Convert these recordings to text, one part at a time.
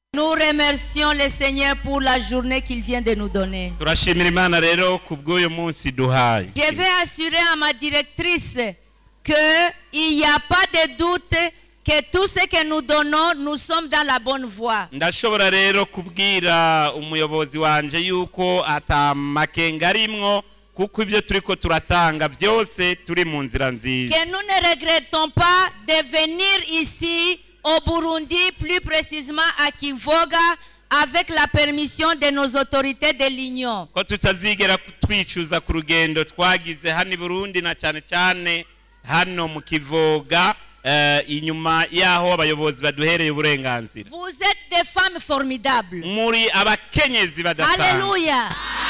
Nous remercions le Seigneur pour la journée qu'il vient de nous donner. turashimira imana rero ku bw'uyu munsi duhaye Je vais assurer à ma directrice qu'il n'y a pas de doute que tout ce que nous donnons, nous sommes dans la bonne voie. ndashobora rero kubwira umuyobozi wanje yuko atamakenga arimwo kuko ibyo turiko turatanga byose turi mu nzira nziza Que nous ne regrettons pas de venir ici au Burundi, plus précisément à Kivoga, avec la permission de nos autorités de l'Union. ko tutazigera twicuza ku rugendo twagize hano i burundi na cyane cyane hano mu kivoga eh, inyuma y'aho abayobozi baduhereye uburenganzira Vous êtes des femmes formidables. muri abakenyezi badasanzwe Alléluia.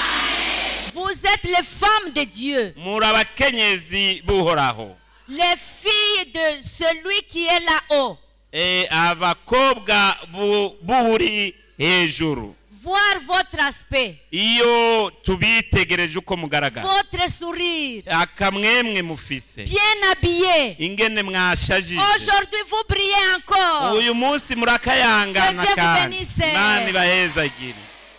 Vous êtes les femmes de Dieu, muri abakenyezi buhoraho les filles de celui qui est là-haut. Eh, abakobwa bu- buri hejuru Voir votre aspect, iyo tubitegereje uko mugaragara votre sourire, akamwemwe mufise bien habillé. ingene mwashajije Aujourd'hui, vous brillez encore, uyu munsi murakayangana Que Dieu vous kandi bénisse. imana ibahezagire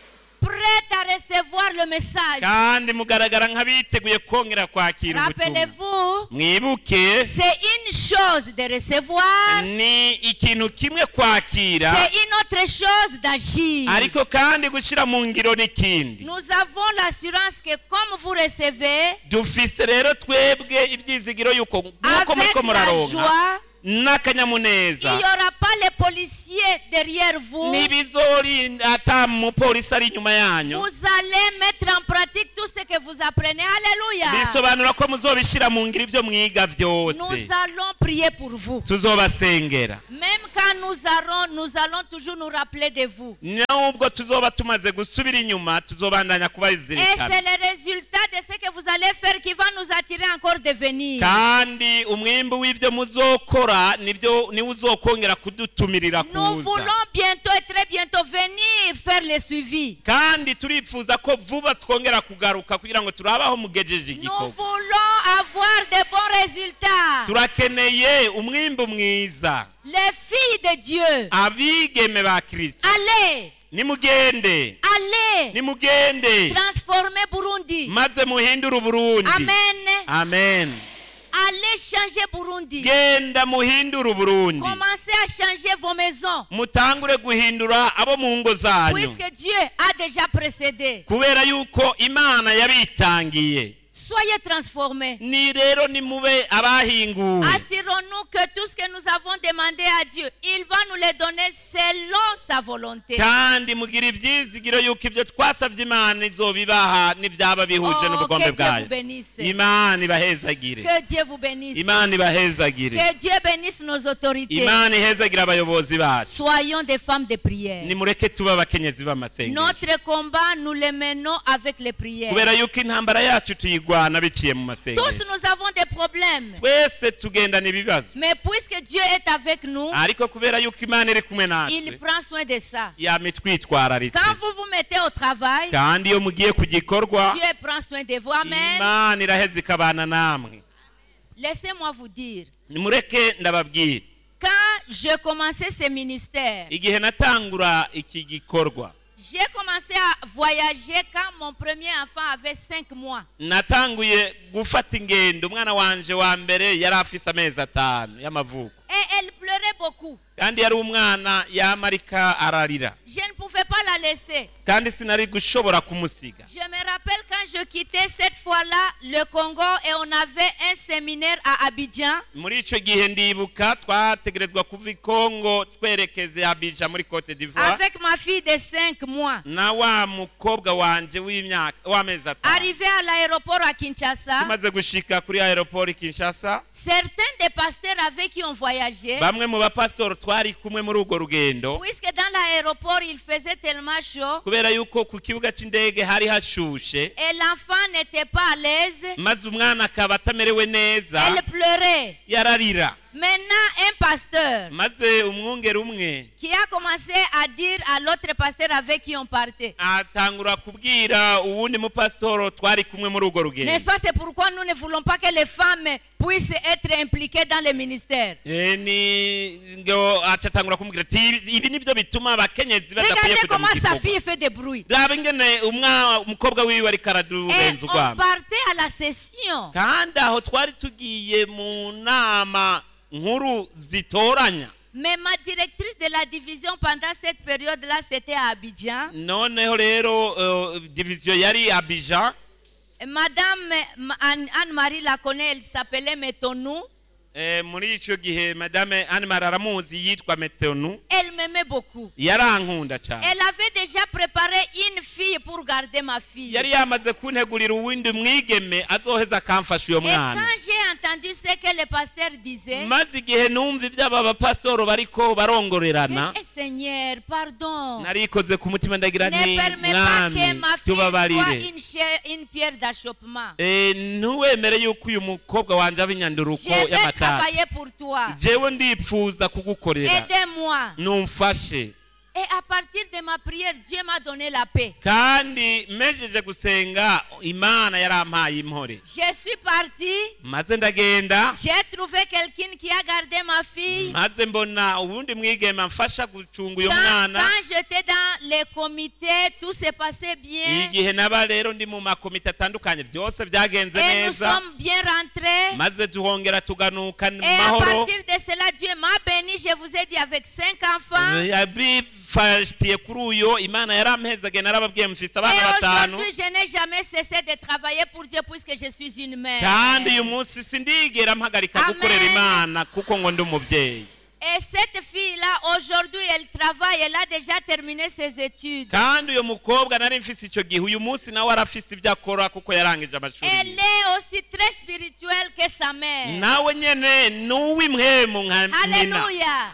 prête à recevoir le message. kandi mugaragara nk'abiteguye kongera kwakira ubutumwa Rappelez-vous, mwibuke c'est une chose de recevoir, ni ikintu kimwe kwakira c'est une autre chose d'agir. ariko kandi gushyira mu ngiro n'ikindi Nous avons l'assurance que comme vous recevez, dufise rero twebwe ibyizigiro yuko nk'uko avec muriko la muraronka joie, il n'y n'akanyamuneza aura pas les policiers derrière vous. ntibizorinda ata mupolisi ari inyuma yanyu Vous allez mettre en pratique tout ce que vous apprenez. Alléluia. bisobanura ko muzobishyira mu ngiro ibyo mwiga byose Nous allons prier pour vous. tuzobasengera Même quand nous allons, nous allons toujours nous rappeler de vous. nubwo tuzoba tumaze gusubira inyuma tuzobandanya Et c'est kubazirikana le résultat de ce que vous allez faire qui va nous attirer encore de venir. kandi umwimbi w'ibyo muzokora nibyo niwe uzokongera kudutumirira Nous kuza voulons bientôt et très bientôt venir faire le suivi. kandi turifuza ko vuba twongera kugaruka kugira ngo turabe aho mugejeje Nous igikorwa voulons avoir de bons résultats. turakeneye umwimbi mwiza Les filles de Dieu, abigeme ba kirisito allez, nimugende allez, nimugende transformer Burundi. maze muhindure uburundi Amen. amen Allez changer Burundi. genda muhindure uburundi Commencez à changer vos maisons. mutangure guhindura abo mu ngo zanyu Puisque Dieu a déjà précédé. kubera yuko imana yabitangiye Soyez transformés. ni rero nimube abahinguwe Assurons-nous que tout ce que nous avons demandé à Dieu, il va nous le donner selon sa volonté. kandi mugira ibyizigiro yuko ibyo twasabye imana izobibaha n'ibyaba bihuje Oh, n'ubugombe que Dieu bwayo vous bénisse. imana ibahezagire Que Dieu vous bénisse. imana ibahezagire Que Dieu bénisse nos autorités. imana ihezagire abayobozi bacu Soyons des femmes de prière. nimureke tuba abakenyezi b'amasengesho Notre combat, nous le menons avec les prières. kubera yuko intambara yacu tuyigwana biciye mu Tous masengesho nous avons des problèmes. twese tugendana ibibazo Mais puisque Dieu est avec nous, ariko kubera yuko imana iri kumwe il natwe prend soin de ça. yama itwitwararitse Quand vous vous mettez au travail, kandi iyo mugiye ku gikorwa Dieu prend soin de vous. Amen. imana iraheza ikabana namwe Laissez-moi vous dire, nimureke ndababwira quand je commençais ce ministère, igihe natangura iki gikorwa j'ai commencé à voyager quand mon premier enfant avait 5 mois. natanguye gufata ingendo umwana wanje wa mbere yari afise amezi atanu y'amavuko Et elle pleurait beaucoup. kandi yari umwana yamarika ararira Je ne pouvais pas la laisser. kandi sinari gushobora kumusiga Je me rappelle quand je quittais cette fois-là le Congo et on avait un séminaire à Abidjan. muri ico gihe ndibuka twategerezwa kuva i kongo twerekeze abija muri cote d'ivoire avec ma fille de 5 mois. na wa mukobwa wanje w'imyaka w'amezi atanu Arrivé à l'aéroport à Kinshasa, tumaze gushika kuri aeroport kinshasa certains des pasteurs avec qui on voyageait, bamwe mu bapasitoro twari kumwe muri urwo rugendo puisque dans l'aéroport il faisait tellement chaud kubera yuko ku kibuga c'indege hari hashushe et l'enfant n'était pas à l'aise, maze umwana akaba atamerewe neza elle pleurait. yararira Maintenant, un pasteur maze umwungeri umwe qui a commencé à dire à l'autre pasteur avec qui on partait. atangura kubwira uwundi mupasitoro twari kumwe muri urwo rugendo N'est-ce pas C'est pourquoi nous ne voulons pas que les femmes puissent être impliquées dans les ministères. Eh, ni ngo acatangura kumubwira ati "Ibi- ibi nivyo bituma abakenyezi badakwiye Regardez kuja mu comment sa gikorwa fille fait des bruits. raba ingene umwa umukobwa wiwe ariko Et aradubenza on urwamo partait à la session. kandi aho twari tugiye mu nama nkuru zitoranya Mais ma directrice de la division pendant cette période-là, c'était à Abidjan. noneho rero eh, diviziyo yari abijan Madame Ma- Anne- Anne-Marie la connaît, elle s'appelait Metonou. Eh, muri ico gihe madame animar aramuzi yitwa metonu Elle m'aimait beaucoup. yarankunda cyane Elle avait déjà préparé une fille pour garder ma fille. yari yamaze kuntegurira uwundi mwigeme azoheza akamfasha uyo Et mwana quand j'ai entendu ce que le pasteur disait, maze igihe numva iby'aba bapasitoro bariko barongorerana j'ai dit, Eh, Seigneur, pardon. narikoze ku mutima ndagira Ne nti permets pas que mwami ma fille soit tubabarire une, chair- une pierre d'achoppement. Eh, ntuwemere yuko uyu mukobwa wanje aba inyanduruko Je vais y'amatara travailler pour toi. jewe ndipfuza kugukorera Aidez-moi. numfashe Et à partir de ma prière, Dieu m'a donné la paix. kandi mejeje gusenga imana yarampaye impore Je suis partie. maze ndagenda J'ai trouvé quelqu'un qui a gardé ma fille. maze mbona ubundi mwigeme amfasha gucunga uyo Quand, mwana quand j'étais dans les comités, tout se passait bien. igihe naba rero ndi mu makomite atandukanye byose byagenze Et nous neza sommes bien rentrés. maze tuhongera tuganuka mu Et à mahoro partir de cela, Dieu m'a béni, je vous ai dit, avec cinq enfants. yabifatiye kuri uyo imana yarampezage narababwiye mfise Et abana batanu aujourd'hui, je n'ai jamais cessé de travailler pour Dieu puisque je suis une mère. kandi uyu munsi sindigera mpagarika Amen. gukorera imana kuko ngo ndi umubyeyi Et cette fille-là, aujourd'hui, elle travaille, elle a déjà terminé ses études. kandi uyu mukobwa nari mfise icyo gihe uyu munsi nawe arafise ibyo akora kuko yarangije amashuri Elle yiwe. est aussi très spirituelle que sa mère. nawe nyene ni uw'imwemu nka nyina Alléluia.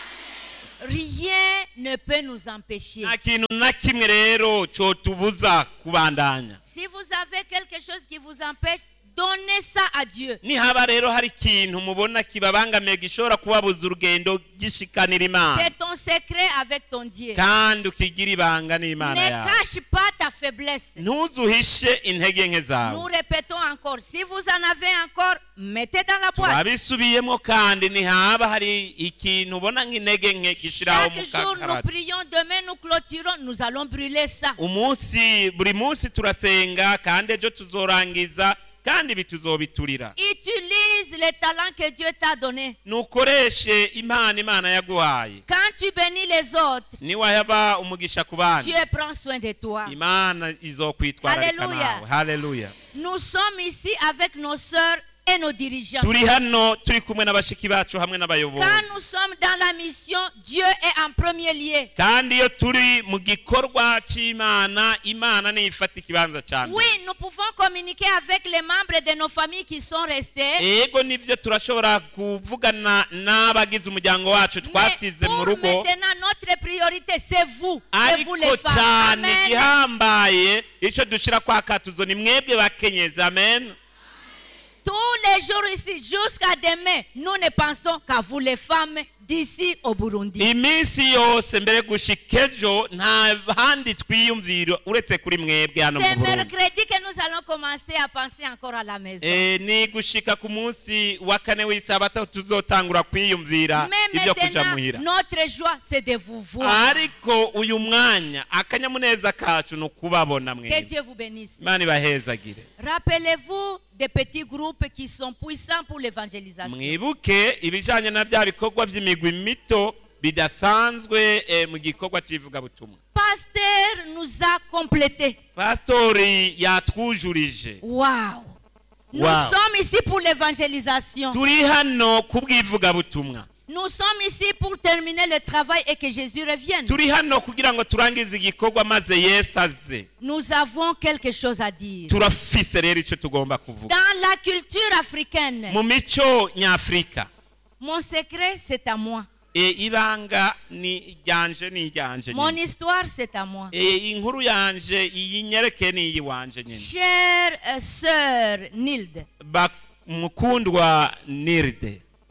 Rien ne peut nous empêcher. nta kintu na kimwe rero cotubuza kubandanya Si vous avez quelque chose qui vous empêche, donnez ça à Dieu. nihaba rero hari ikintu mubona kibabangamiye gishobora kubabuza urugendo gishikanira imana C'est ton secret avec ton Dieu. kandi ukigira ibanga n'imana Ne yawe cache pas ta faiblesse. ntuzuhishe intege nke Nous zawe répétons encore, si vous en avez encore, mettez dans la boîte. turabisubiyemo kandi ntihaba hari ikintu ubona nk'intege nke gishyiraho mu Chaque jour, nous kakarata prions, demain nous clôturons, nous allons brûler ça. umunsi buri munsi turasenga kandi ejo tuzorangiza kandi ibi tuzobiturira Utilise les talents que Dieu t'a donnés. nukoreshe impano imana yaguhaye Quand tu bénis les autres, niwahaba umugisha ku bandi Dieu prend soin de toi. imana izokwitwararika Haleluya. nawe haleluya Nous sommes ici avec nos sœurs et nos dirigeants. turi hano turi kumwe n'abashiki bacu hamwe n'abayobozi Quand nous sommes dans la mission, Dieu est en premier lieu. kandi iyo turi mu gikorwa cy'imana imana niyo ifata ikibanza cya mbere Oui, nous pouvons communiquer avec les membres de nos familles qui sont restés. ego nivyo turashobora kuvugana n'abagize umuryango wacu Mais twasize mu pour rugo maintenant, notre priorité, c'est vous. C'est vous ariko les femmes. cyane Amen. igihambaye icyo dushyira kwa katuzo ni mwebwe bakenyezi amen Tous les jours ici, jusqu'à demain, nous ne pensons qu'à vous les femmes d'ici au Burundi. iminsi yose mbere gushika ejo nta handi twiyumvira uretse kuri mwebwe hano mu C'est burundi mercredi que nous allons commencer à penser encore à la maison. Eh, ni gushika ku munsi wa kane w'isabato tuzotangura kwiyumvira Mais ibyo kuja maintenant, muhira notre joie, c'est de vous voir. ariko uyu mwanya akanyamuneza kacu ni ukubabona Que mwebwe Dieu vous bénisse. imana ibahezagire Rappelez-vous des petits groupes qui sont puissants pour l'évangélisation. mwibuke ibijyanye na bya bikorwa by'imigwi mito bidasanzwe eh, mu gikorwa cy'ivugabutumwa Pasteur nous a complétés. pasitori yatwujurije Waouh! Nous Wow. sommes ici pour l'évangélisation. turi hano ku bw'ivugabutumwa Nous sommes ici pour terminer le travail et que Jésus revienne. turi hano kugira ngo turangize igikorwa maze yesu aze Nous avons quelque chose à dire. turafise rero icyo tugomba kuvuga Dans la culture africaine, mu mico nyafurika mon secret, c'est à moi. e, ibanga ni iryanje ni iryanje Mon nyine histoire, c'est à moi. e, inkuru yanje iyi nyereke ni iyiwanje nyine Chère euh, sœur Nilde, Ba- mukundwa nirde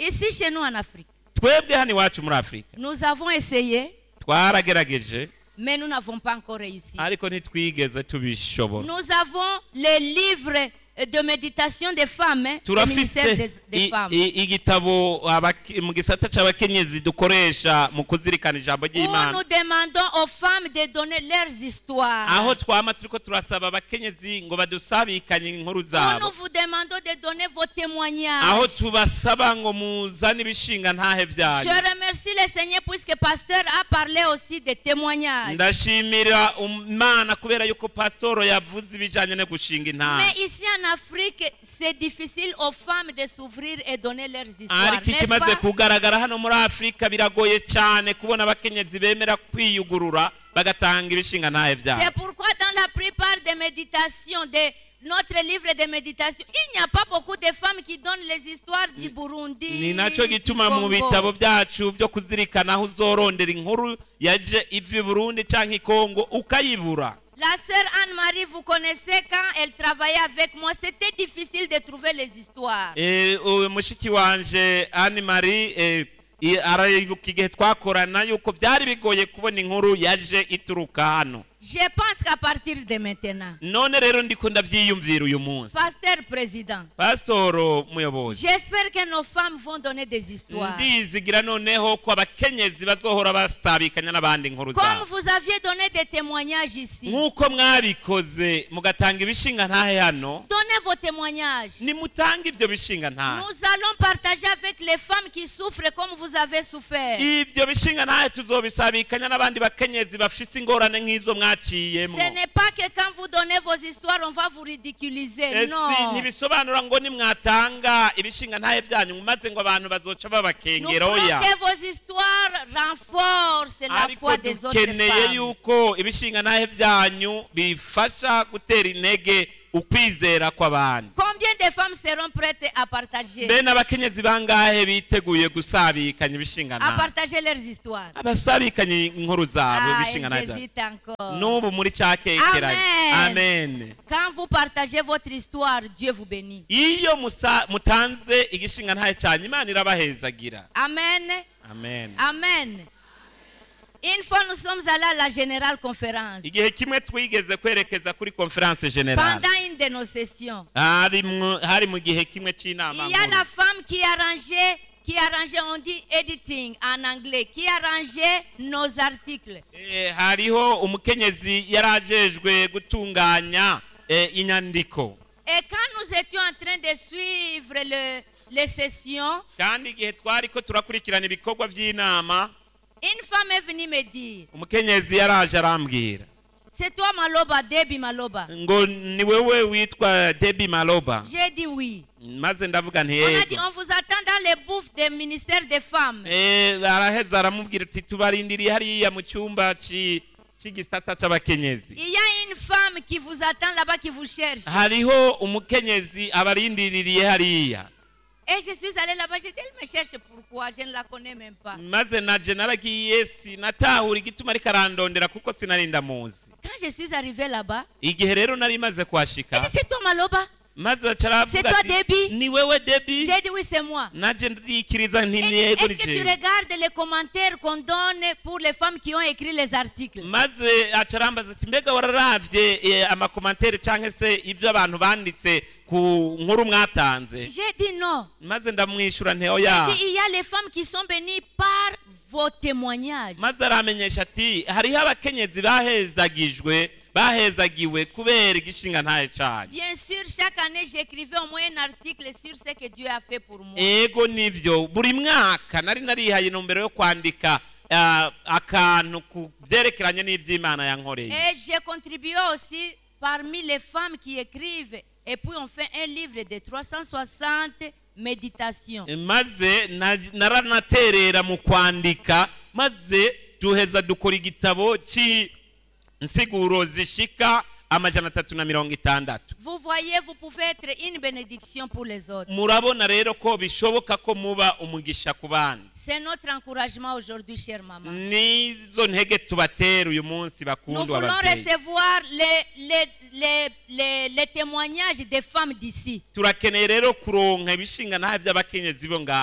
Ici, chez nous en Afrique, twebwe hano iwacu muri afurika nous avons essayé, twaragerageje mais nous n'avons pas encore réussi. ariko ntitwigeze tubishobora Nous avons les livres de méditation des femmes, hein, du ministère turafise des, des i- femmes, i- igitabo abaki- mu gisata c'abakenyezi dukoresha mu kuzirikana ijambo où ry'imana nous demandons aux femmes de donner leurs histoires. aho twama turiko turasaba abakenyezi ngo badusabikanye inkuru Où nous zabo vous demandons de donner vos aho témoignages. tubasaba ngo muzane ibishinga ntahe Je byanyu remercie le Seigneur puisque pasteur a parlé aussi des témoignages. ndashimira imana kubera yuko pasitoro yavuze ibijanye no gushinga intahe Mais ici en Afrique, c'est difficile aux femmes de s'ouvrir et donner leurs histoires, ariko n'est-ce ikimaze pas? kugaragara hano muri afurika biragoye cyane kubona abakenyezi bemera kwiyugurura bagatanga ibishinga ntahe byabo C'est pourquoi dans la plupart des méditations, de notre livre de méditation, il n'y a pas beaucoup de femmes qui donnent les histoires du Burundi, ni nacyo du gituma mu Congo. bitabo byacu byo kuzirikana aho uzorondera inkuru yaje iva i burundi cyangwa i kongo ukayibura La sœur Anne-Marie, vous connaissez quand elle travaillait avec moi, c'était difficile de trouver les histoires. Eh, uyu mushiki wanje ani marie eh, i- arayibuka igihe twakorana yuko byari bigoye kubona inkuru yaje ituruka hano Je pense qu'à partir de maintenant, none rero ndiko ndabyiyumvira uyu munsi pasteur président, pasitoro muyobozi j'espère que nos femmes vont donner des histoires. ndizigira noneho ko abakenyezi bazohora basabikanya n'abandi inkuru Comme zabo vous aviez donné des témoignages ici, nk'uko mwabikoze mugatanga ibishinga ntahe hano donnez vos témoignages. nimutange ibyo bishinga ntahe Nous allons partager avec les femmes qui souffrent comme vous avez souffert. ibyo bishinga ntahe tuzobisabikanya n'abandi bakenyezi bafise ingorane nk'izo mwaciyemo Ce n'est pas que quand vous donnez vos histoires, on va vous ridiculiser. esi Non. ntibisobanura ngo nimwatanga ibishinga ntahe byanyu maze ngo abantu bazoca Nous babakengera voulons oya que vos histoires renforcent la ariko foi des autres dukeneye femmes. yuko ibishinga ntahe byanyu bifasha gutera intege ukwizera kw'abandi Combien de femmes seront prêtes à partager, mbe n'abakenyezi bangahe biteguye gusabikanya ibishinga à ntahe partager leurs histoires abasabikanye inkuru zabo Ah, ibishinga ntahe elles byabo hésitent encore. n'ubu muri cya kekeranye Amen. amen Quand vous partagez votre histoire, Dieu vous bénit. iyo musa- mutanze igishinga ntahe cyanyu imana irabahezagira Amen. amen Amen. Une fois, nous sommes allés à la générale conférence. igihe kimwe twigeze kwerekeza kuri conference generale Pendant une de nos sessions, hari mu- hari mu gihe kimwe cy'inama il y a nkuru. la femme qui arrangeait, qui arrangeait, on dit editing en anglais, qui arrangeait nos articles. Eh, hariho umukenyezi yari ajejwe gutunganya eh, inyandiko Et quand nous étions en train de suivre le- les sessions, kandi igihe twari ko turakurikirana ibikorwa by'inama une femme est venue me dire, umukenyezi yaraje arambwira c'est toi Maloba, Debbie Maloba. ngo ni wewe witwa debi maloba J'ai dit oui. maze ndavuga nti On a yego dit, on vous attend dans les bouffes des ministères des femmes. Eh, araheza aramubwira ati tubarindiriye hariya mu cyumba ci- cy'igisata c'abakenyezi Il y a une femme qui vous attend là-bas, qui vous cherche. hariho umukenyezi abarindiriye hariya Et je suis allée là-bas, j'ai dit, elle me cherche pourquoi Je ne la connais même pas. maze naje naragiye sinatahura igituma ariko arandondera kuko sinari ndamuzi Quand je suis arrivée là-bas, igihe rero nari maze elle kuhashika dit, c'est toi Maloba maze aca aravuga C'est toi, ati, Debbie? ni wewe debi J'ai dit, oui, c'est moi. naje ndikiriza nti Et ni yego Est-ce ni que tu jewe regardes les commentaires qu'on donne pour les femmes qui ont écrit les articles maze aca arambaza ati mbega wararavye eh, amakomantere canke se ibyo abantu banditse ku nkuru mwatanze J'ai dit non. maze ndamwishyura nti J'ai oya dit, il y a les femmes qui sont bénies par vos témoignages. maze aramenyesha ati hariho abakenyezi bahezagijwe bahezagiwe kubera igishinga ntaye cyanyu Bien sûr, chaque année, j'écrivais au moins un article sur ce que Dieu a fait pour moi. ego nivyo buri mwaka nari narihaye intumbero yo kwandika ah, akantu ku byerekeranye n'iby'imana yankoreye Et j'ai contribué aussi parmi les femmes qui écrivent. Et puis on fait un livre de 360 méditations. maze na- naranaterera mu kwandika maze duheza dukora igitabo cy'insiguro zishika amajana atatu na mirongo itandatu Vous voyez, vous pouvez être une bénédiction pour les autres. murabona rero ko bishoboka ko muba umugisha ku bandi C'est notre encouragement aujourd'hui, chère maman. nizo ntege tubatera uyu munsi Nous bakundwa voulons ababyeyi recevoir les, les, les, les, les témoignages des femmes d'ici. turakeneye rero kuronka ibishinga ntahe by'abakenyezi bo ngaha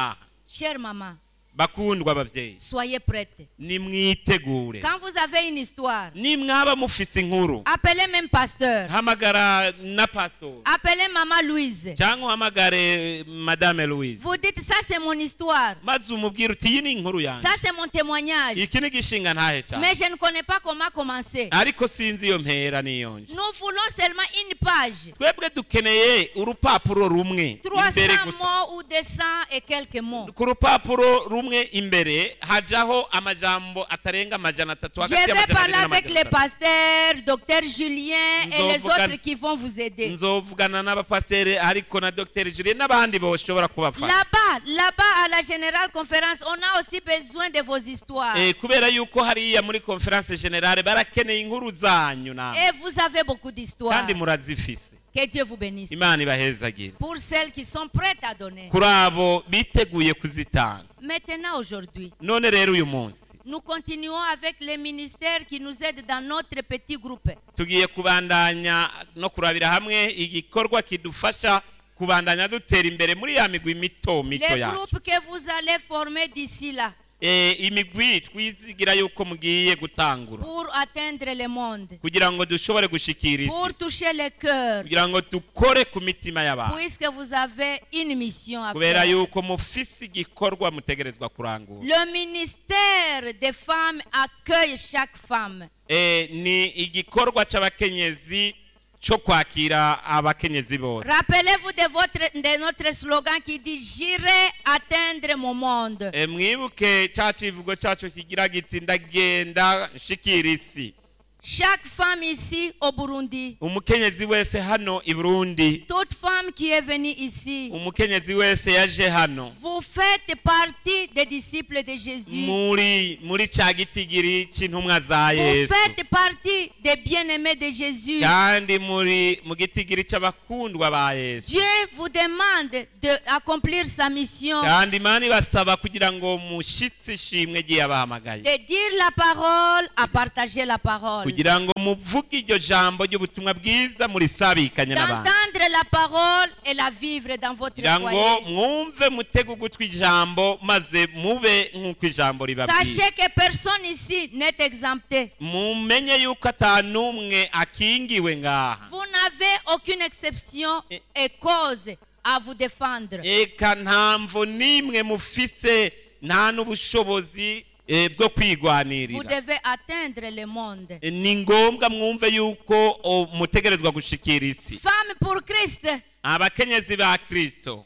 Chère maman, bakundwa abavyeyi soyez prête. nimwitegure Quand vous avez une histoire, nimwaba mufise inkuru appelez même pasteur. hamagara na pastor Appelez maman Louise. cyangwa uhamagare madame louise Vous dites ça c'est mon histoire. maze umubwire uti iyi ni inkuru yanjye Ça c'est mon témoignage. iki ni igishinga ntahe cyane Mais je ne connais pas comment commencer. ariko sinzi iyo mpera niyonje Nous voulons seulement une page. twebwe dukeneye urupapuro rumwe 300 imbere gusa mots ou 200 et quelques mots. ku rupapuro rumwe imbere hajaho amajambo atarenga amajana atatu Je hagati vais y'amajana parler abiri avec n'amajana les atatu. pasteurs, docteur Julien et les Nzovuga- autres qui vont vous aider. nzovugana n'abapasiteri ariko na dr julien n'abandi boshobora kubafasha Là-bas, là-bas à la générale conférence, on a aussi besoin de vos histoires. Eh, kubera yuko hariya muri conference generale barakeneye inkuru zanyu namwe Et vous avez beaucoup d'histoires. kandi murazifise Que Dieu vous bénisse. imana ibahezagire Pour celles qui sont prêtes à donner. kuri abo biteguye kuzitanga Maintenant, aujourd'hui, none rero uyu munsi nous continuons avec les ministères qui nous aident dans notre petit groupe. tugiye kubandanya no kurabira hamwe igikorwa kidufasha kubandanya dutera imbere muri ya migwi mito mito Les yacu groupes que vous allez former d'ici là Eh, imigwi twizigira yuko mugiye gutangura pour atteindre le monde, kugira ngo dushobore gushikira isi pour toucher le cœur, kugira ngo dukore ku mitima y'abantu puisque vous avez une mission à kubera faire. yuko mufise igikorwa mutegerezwa kurangura Le ministère des femmes accueille chaque femme. Eh, ni igikorwa c'abakenyezi co kwakira abakenyezi bose Rappelez-vous de, votre, de notre slogan qui dit J'irai atteindre mon monde. Eh, mwibuke ca civugo cacu kigira giti ndagenda nshikira isi Chaque femme ici au Burundi, umukenyezi wese hano i burundi toute femme qui est venue ici, umukenyezi wese yaje hano vous faites partie des disciples de Jésus. muri muri ca gitigiri c'intumwa za Vous yesu faites partie des bien-aimés de Jésus. kandi muri mu gitigiri c'abakundwa ba yesu Dieu vous demande d'accomplir sa mission, kandi imana ibasaba kugira ngo mushitse ishimwe giye abahamagaye de dire la parole, à partager la parole. kugira ngo muvuge iryo jambo ry'ubutumwa bwiza murisabikanye n'abantu D'entendre la parole et la vivre dans votre kugira ngo foyer. mwumve mutege ugutwi ijambo maze mube nk'uko ijambo ribabwira Sachez que personne ici n'est exempté. mumenye yuko ata n'umwe akingiwe ngaha Vous n'avez aucune exception Et- et cause à vous défendre. eka nta mvo n'imwe mufise nta n'ubushobozi eh, bwo Vous kwigwanirira devez atteindre le monde. Eh, ni ngombwa mwumve yuko o, mutegerezwa gushikira isi Femme pour Christ. abakenyezi ba kristo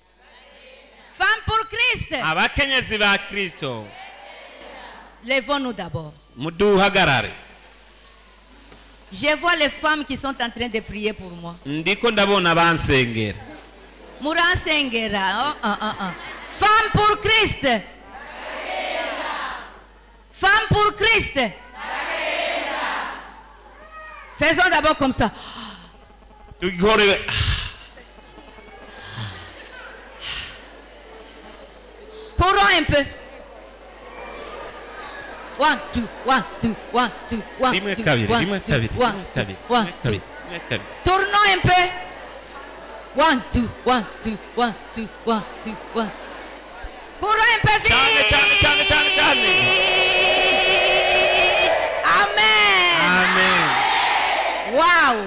Femme pour Christ. abakenyezi ba kristo Levons-nous d'abord. muduhagarare Je vois les femmes qui sont en train de prier pour moi. ndiko ndabona bansengera Muransengera. Oh, oh, oh, oh. Femme pour Christ. Femme pour Christ. Faisons d'abord comme ça. tugikore Courons un peu. One, two, one, two, one, two, one, rimwe two, kabiri one, rimwe two, kabiri one, rimwe two, kabiri one, rimwe two. kabiri rimwe kabiri Tournons un peu. One, two, one, two, one, two, one, two, one. Courons un peu vite. Ciane, ciane, ciane, ciane, ciane. Amen. amen Wow.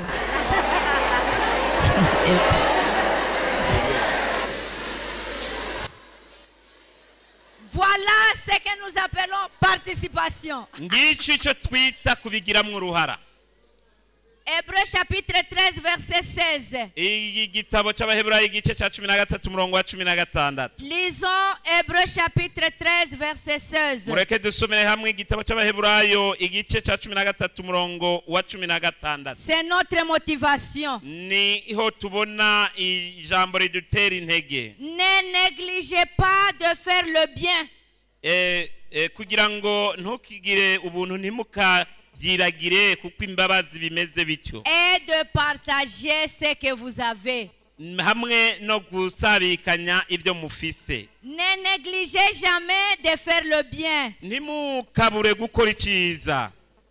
Voilà ce que nous appelons participation. ngicyo icyo twita kubigiramwo uruhara Hébreu chapitre 13, verset 16. iyi gitabo cy'abaheburayi igice cya cumi na gatatu umurongo wa cumi na gatandatu Lisons Hébreu chapitre 13, verset 16. mureke dusomere hamwe igitabo cy'abaheburayo igice cya cumi na gatatu umurongo wa cumi na gatandatu C'est notre motivation. niho tubona ijambo ridutera intege Ne négligez pas de faire le bien. Eh, eh, kugira ngo ntukigire ubuntu ntimukabyiragire kuko imbabazi bimeze bityo et de partager ce que vous avez. hamwe no gusabikanya ibyo mufise Ne négligez jamais de faire le bien. ntimukabure gukora icyiza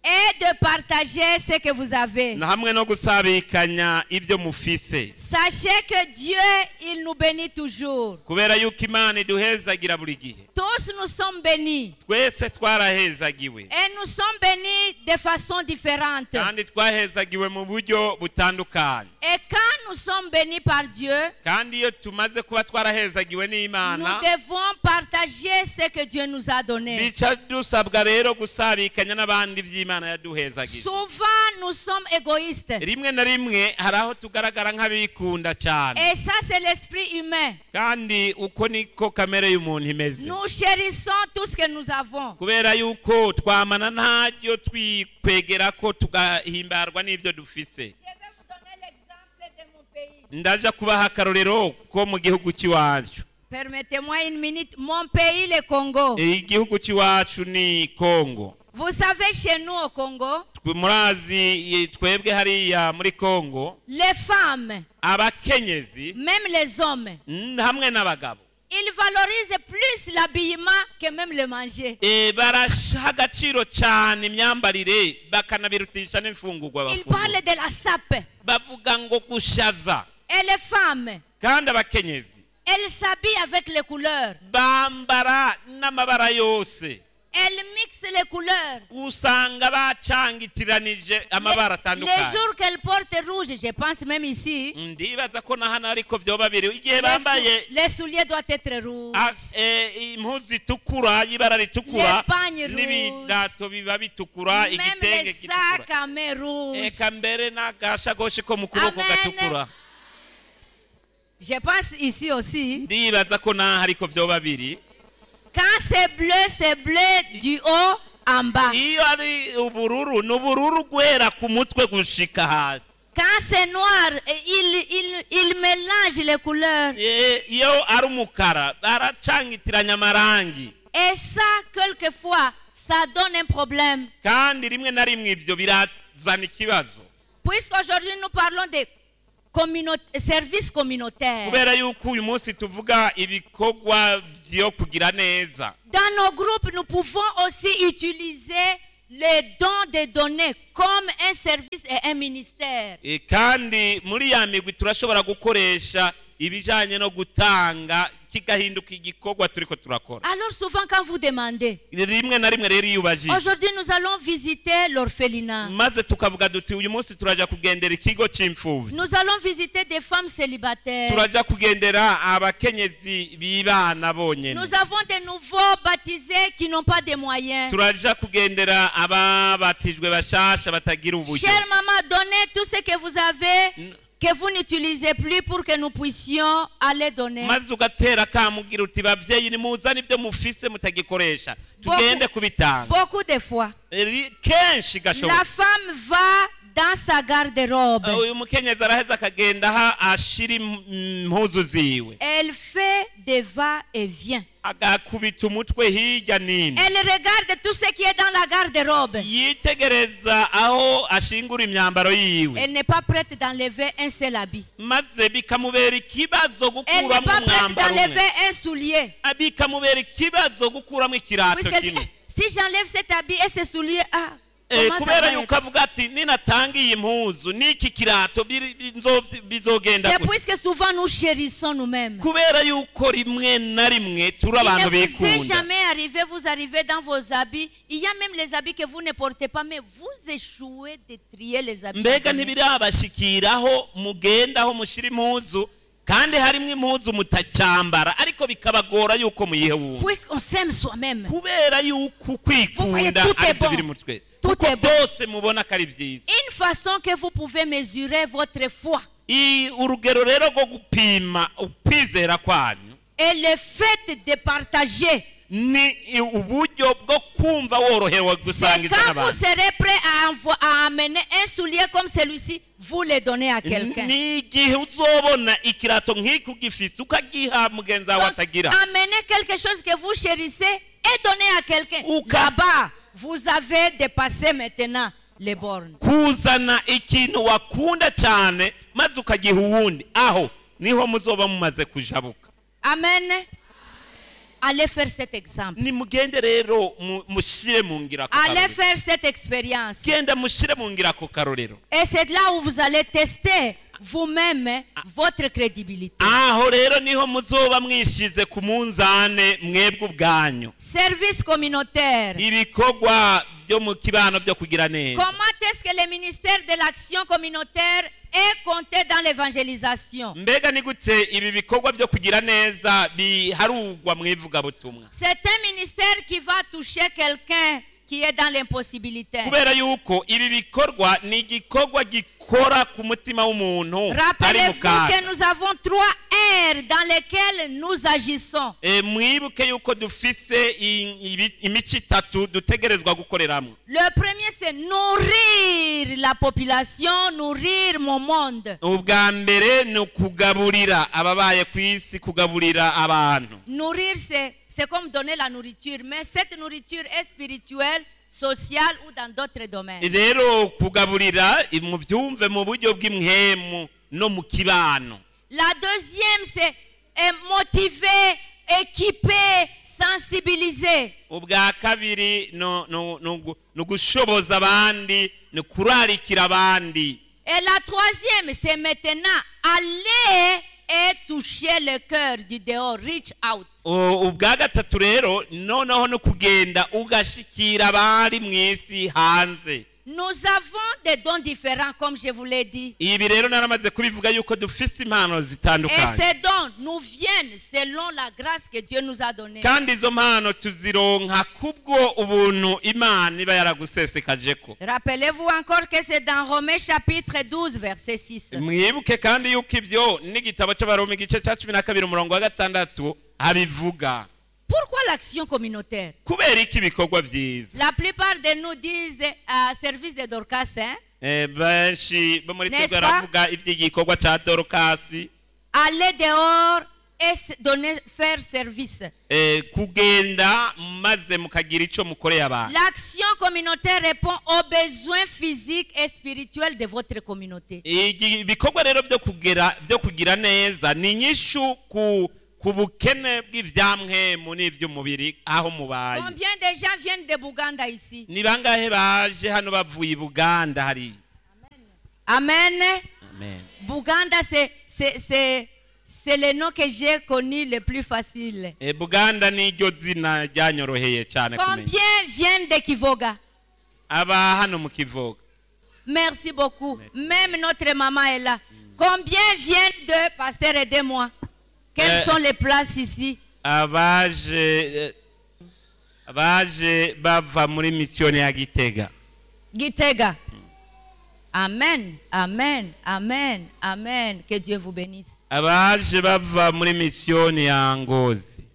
et de partager ce que vous avez. na hamwe no gusabikanya ibyo mufise Sachez que Dieu, il nous bénit toujours. kubera yuko imana iduhezagira buri gihe Tous nous sommes bénis. twese twarahezagiwe Et nous sommes bénis de façon différente. kandi twahezagiwe mu buryo butandukanye Et quand nous sommes bénis par Dieu, kandi iyo tumaze kuba twarahezagiwe nous n'imana devons partager ce que Dieu nous a donné. bica dusabwa rero gusabikanya n'abandi by'imana yaduhezagije Souvent, nous sommes égoïstes. rimwe na rimwe hari aho tugaragara nk'abikunda cyane Et ça, c'est l'esprit humain. kandi uko niko kamere y'umuntu imeze Nous chérissons tout ce que nous avons. kubera yuko twamana ntaryo twikwegera ko tugahimbarwa n'ibyo dufise Je vais vous donner l'exemple de mon pays. ndaja kubaha akarorero ko mu gihugu cy'iwacu Permettez-moi une minute. Mon pays, le Congo. igihugu cy'iwacu ni kongo Vous savez, chez nous au Congo, Twe- murazi i- twebwe hariya muri kongo les femmes, abakenyezi même les hommes, n- hamwe n'abagabo ils valorisent plus l'habillement que même le manger. e, barasha agaciro cyane imyambarire bakanabirutisha n'imfungurwa Ils bafungura parlent de la sape. bavuga ngo gushaza Et les femmes, kandi abakenyezi elles s'habillent avec les couleurs. bambara n'amabara yose Elles mixent les couleurs. usanga bacangitiranije amabara Les, les atandukanye jours qu'elles portent rouge, je pense même ici, ndibaza ko na hano ariko byoba biri igihe les, bambaye sou- les souliers doivent être rouges. a- eh, impuzu itukura y'ibara ritukura Les pagnes rouges. n'ibirato biba bitukura Même igitenge les gitukura sacs à main rouges. eka mbere n'agashagoshi ko mu kuboko Amen. gatukura Je pense ici aussi. ndibaza ko naho ariko byoba biri Quand c'est bleu, c'est bleu du haut en bas. iyo ari ubururu ni ubururu guhera ku mutwe gushika hasi Quand c'est noir, eh, il, il, il mélange les couleurs. Eh, iyo ari umukara baracangitiranya amarangi Et ça, quelquefois, ça donne un problème. kandi rimwe na rimwe ibyo birazana ikibazo Puisqu'aujourd'hui, nous parlons de communau- services communautaires. kubera yuko uyu munsi tuvuga ibikorwa byo kugira neza Dans nos groupes, nous pouvons aussi utiliser les dons des données comme un service et un ministère. Eh, kandi muri ya migwi turashobora gukoresha ibijyanye no gutanga kigahinduka igikorwa turiko turakora Alors souvent, quand vous demandez, rimwe na rimwe rero iyo ubajije aujourd'hui nous allons visiter l'orphelinat. maze tukavuga duti uyu munsi turaja kugendera ikigo c'imfuvyi Nous allons visiter des femmes célibataires. turaja kugendera abakenyezi b'ibana bonyene Nous avons des nouveaux baptisés qui n'ont pas de moyens. turaja kugendera ababatijwe bashasha batagira uburyo Chère maman, donnez tout ce que vous avez, N- que vous n'utilisez plus pour que nous puissions aller donner. maze ugatera kamugira uti babyeyi nimuzane ibyo mufise mutagikoresha tugende kubitanga Beaucoup de fois, Ri- kenshi la gashoboka femme va dans sa garde-robe. uyu mukenyezi araheza akagenda aho ashira im- impuzu ziwe Elle fait des va-et-vient. agakubita umutwe hirya n'ino Elle regarde tout ce qui est dans la garde-robe. yitegereza aho ashingura imyambaro yiwe Elle n'est pas prête d'enlever un seul habit. maze bikamubera ikibazo Elle n'est gukuramo pas prête umwambaro umwe d'enlever un soulier. Ah, bikamubera ikibazo gukuramo ikirato Puisqu'elle dit, kimwe si j'enlève cet habit et ce soulier, ah, Eh, comment ça kubera va yuko être? avuga ati ninatanga iyi mpuzu n'iki kirato biri- bizo- bizogenda C'est gute?" puisque souvent nous chérissons nous-mêmes. kubera yuko rimwe na rimwe turi Il abantu ne vous est bikunda jamais arrivé, vous arrivez dans vos habits. Il y a même les habits que vous ne portez pas, mais vous échouez de trier les habits. mbega abîmés. ntibirabashikiraho mugenda aho mushyira impuzu kandi harimo impuzu mutacyambara ariko bikabagora yuko muyihe wundi Puisqu'on s'aime soi-même. kubera yuko Vous voyez, kwikunda tout est aribyo bon. biri mu twe Tout kuko est bon. byose mubona ko ari byiza Une façon que vous pouvez mesurer votre foi I- urugero rero rwo gupima ukwizera kwanyu est le fait de partager. ni i- uburyo bwo kumva worohewe C'est gusangiza quand vous n'abantu serez prêt à, envo- à amener un soulier comme celui-ci, vous le donnez à quelqu'un. ni igihe uzobona ikirato nk'iki ugifise ukagiha mugenzi wawe Donc, atagira amenez quelque chose que vous chérissez et donnez à quelqu'un. Uka- Là-bas, vous avez dépassé maintenant les bornes. kuzana ikintu wakunda cyane maze ukagiha uwundi aho niho muzoba mumaze kujabuka Amen. allez faire cet exemple. nimugende rero mu- mushyire mu ngiro ako Allez karorero faire cette expérience. genda mushyire mu ngiro ako karorero Et c'est là où vous allez tester vous-même votre crédibilité. aho rero niho muzoba mwishyize ku munzane mwebwe ubwanyu Service communautaire. ibikorwa byo mu kibano byo kugira neza Comment est-ce que le ministère de l'action communautaire est compté dans l'évangélisation mbega ni gute ibi bikorwa byo kugira neza biharugwa mu ivugabutumwa C'est un ministère qui va toucher quelqu'un qui est dans l'impossibilité. kubera yuko ibi bikorwa ni igikorwa gikora ku mutima w'umuntu ari mu Rappelez-vous kaga que nous avons trois aires dans lesquelles nous agissons. E, mwibuke yuko dufise i- ibi- imico itatu dutegerezwa gukoreramo Le premier, c'est nourrir la population, nourrir mon monde. ubwa mbere ni ukugaburira ababaye ku isi kugaburira abantu Nourrir, c'est c'est comme donner la nourriture, mais cette nourriture est spirituelle, sociale ou dans d'autres domaines. rero kugaburira i- mubyumve mu buryo bw'imhemu no mu kibano La deuxième, c'est euh, motiver, équiper, sensibiliser. ubwa kabiri no- no- no gu- ni ugushoboza abandi ni kurarikira abandi Et la troisième, c'est maintenant aller et toucher le cœur du dehors, reach out. U- ubwa gatatu rero noneho no kugenda ugashikira abari mu isi hanze Nous avons des dons différents, comme je vous l'ai dit. ibi rero naramaze kubivuga yuko dufise impano Et zitandukanye ces dons nous viennent selon la grâce que Dieu nous a donnée. kandi izo mpano tuzironka kubwo ubuntu imana iba yaragusesekaje Rappelez-vous encore que c'est dans Romains chapitre 12, verset 6. mwibuke kandi yuko ibyo n'igitabo cy'abaroma igice cya cumi na kabiri umurongo wa gatandatu abivuga Pourquoi l'action communautaire kubera iki ibikorwa byiza La plupart de nous disent euh, service de Dorcas, hein? Eh, benshi bo muri N'est-ce twebwe pas? baravuga iby'igikorwa cya dorokasi aller dehors et se donner, faire service. eh, kugenda maze mukagira icyo mukoreye abantu L'action communautaire répond aux besoins physiques et spirituels de votre communauté. Igi- ibikorwa rero byo kugera byo kugira neza ni inyishu ku ku bukene bw'ibyamwemu n'iby'umubiri aho mubaye Combien de gens viennent de Bouganda ici ni bangahe baje hano bavuye i buganda hariya Amen. amen Bouganda, c'est, c'est, c'est, c'est le nom que j'ai connu le plus facile. e, buganda niryo zina ryanyoroheye cyane kumenya Combien viennent de Kivoga aba hano mu kivoga Merci beaucoup. Même notre maman est là. Combien viennent de Pasteur Aidez-moi Quelles Euh, sont les places ici abaje eh, abaje bava muri misiyoni ya gitega Gitega. Amen, amen, amen, amen. Que Dieu vous bénisse. abaje bava muri misiyoni ya ngozi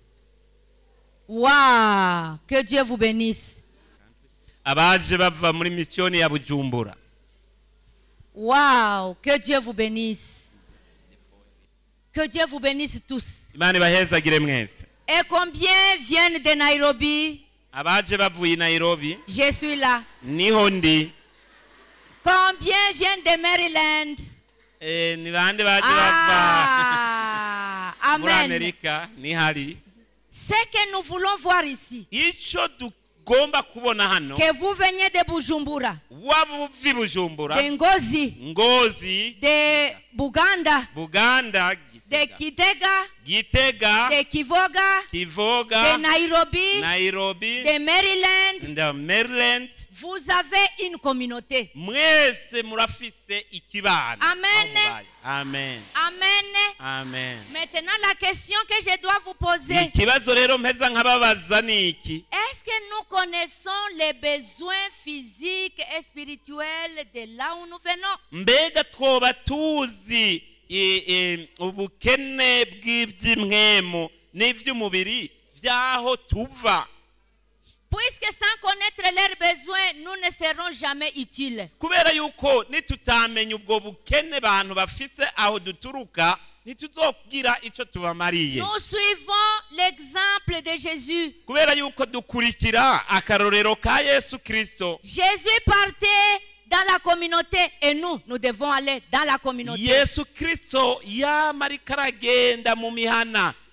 Waouh, que Dieu vous bénisse. abaje bava muri misiyoni ya bujumbura Waouh, que Dieu vous bénisse. Que Dieu vous bénisse tous. imana ibahezagire mwese Et combien viennent de Nairobi abaje bavuye i nairobi Je suis là. niho ndi Combien viennent de Maryland Eh, ni bande baje bava Ah, muri Amen. amerika nihari Ce que nous voulons voir ici, icyo tugomba kubona hano que vous veniez de Bujumbura, waba uvi bujumbura de Ngozi, ngozi de Buganda, buganda de Gitega, Kitega, gitega de Kivoga, de kivoga Nairobi, nairobi de Maryland. nda maryland Vous avez une communauté. mwese murafise ikibano Amen. aho mubaye. amen Amen. amen Maintenant, la question que je dois vous poser, ikibazo rero mpeza nkababaza ni iki est-ce que nous connaissons les besoins physiques et spirituels de là où nous venons mbega twoba tuzi e, e, ubukene bw'iby'imwemu n'iby'umubiri by'aho tuva Puisque sans connaître leurs besoins, nous ne serons jamais utiles. kubera yuko nitutamenya ubwo bukene bantu bafise aho duturuka ntituzogira icyo tubamariye Nous suivons l'exemple de Jésus. kubera yuko dukurikira akarorero ka yesu kirisito Jésus partait dans la communauté et nous, nous devons aller dans la communauté. yesu kirisito yama ariko aragenda mu mihana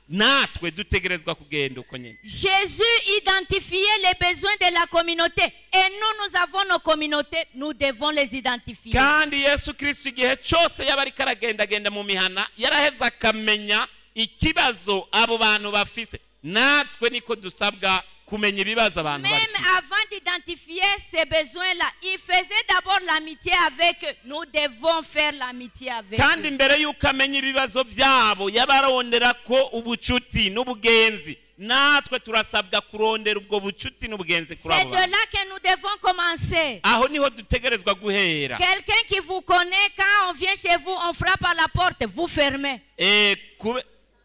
natwe dutegerezwa kugenda uko nyine Jésus identifiait les besoins de la communauté. Et nous, nous avons nos communautés, nous devons les identifier. kandi yesu kirisito igihe cyose yaba ariko aragendagenda mu mihana yaraheze akamenya ikibazo abo bantu bafise natwe niko dusabwa kumenya ibibazo abantu Même bafise avant d'identifier ces besoins-là, il faisait d'abord l'amitié avec eux. Nous devons faire l'amitié avec kandi eux. mbere y'uko amenya ibibazo byabo yabarondera ko ubucuti n'ubugenzi natwe turasabwa kurondera ubwo bucuti n'ubugenzi kuri C'est abo de bantu là que nous devons commencer. aho niho dutegerezwa guhera Quelqu'un qui vous connaît, quand on vient chez vous, on frappe à la porte, vous fermez. Eh, kube-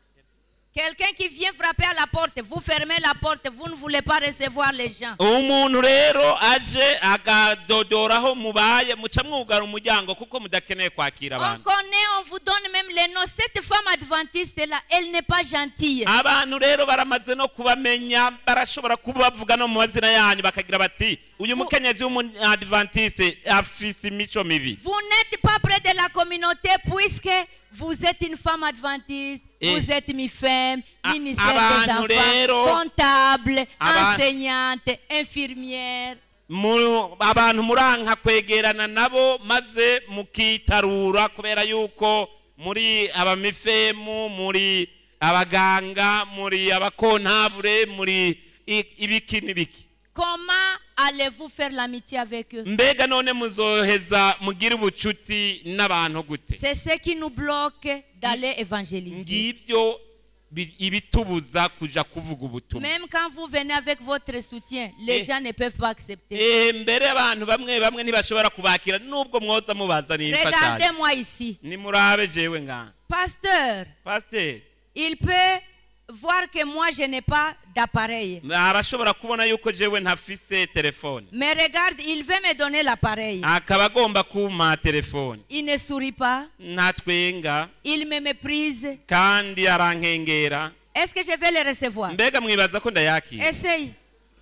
Quelqu'un qui vient frapper à la porte, vous fermez la porte, vous ne voulez pas recevoir les gens. umuntu rero aje agadodoraho mubaye muca mwugara umuryango kuko mudakeneye kwakira On abantu connaît, on vous donne même les noms. Cette femme adventiste-là, elle n'est pas gentille. abantu rero baramaze no kubamenya barashobora kuba bavuga no mu mazina yanyu bakagira bati uyu mukenyezi w'umunadventiste afise imico mibi Vous n'êtes pas près de la communauté puisque vous êtes une femme adventiste, Et- vous êtes mi-femme, A- ministère des abantu rero- enfants, comptable, Aba- enseignante, infirmière. Mu- abantu muranka kwegerana nabo maze mukitarura kubera yuko muri abamifemu muri abaganga muri abakontabure muri i- ibiki n'ibiki Comment allez-vous faire l'amitié avec eux mbega none muzoheza mugire ubucuti n'abantu gute C'est ce qui nous bloque d'aller évangéliser. ngibyo bi- ibitubuza kuja kuvuga ubutumwa Même quand vous venez avec votre soutien, les Eh. gens ne peuvent pas accepter. Eh, mbere abantu bamwe bamwe ntibashobora kubakira nubwo mwoza mubazaniye imfashanyo Regardez-moi ici. nimurabe jewe nga Pasteur, pasiteri il peut voir que moi je n'ai pas d'appareil. arashobora kubona yuko jewe ntafise telefone Mais regarde, il veut me donner l'appareil. akaba agomba kumpa telefone Il ne sourit pas, ntatwenga il me méprise. kandi arankengera Est-ce que je vais le recevoir mbega mwibaza ko ndayakira Essaye.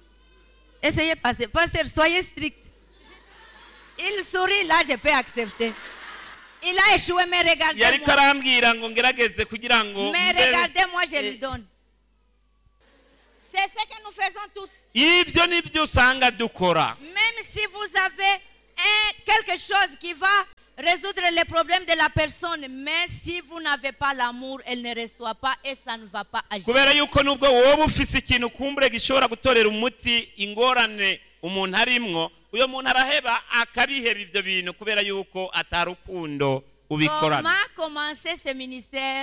Essayez, pasteur. Pasteur, soyez strict. Il sourit, là je peux accepter. Il a échoué, mais yariko regardez-moi. arambwira ngo ngerageze kugira ngo Mais mbe- regardez-moi, je Eh. lui donne. C'est ce que nous faisons tous. ibyo nibyo usanga dukora Même si vous avez un- quelque chose qui va résoudre les problèmes de la personne, mais si vous n'avez pas l'amour, elle ne reçoit pas et ça ne va pas agir. kubera yuko nubwo wowe ufise ikintu kumbure gishobora gutorera umuti ingorane umuntu arimwo uyo muntu araheba akabiheba ibyo bintu kubera yuko atarukundo ubikorana Comment commencer ce ministère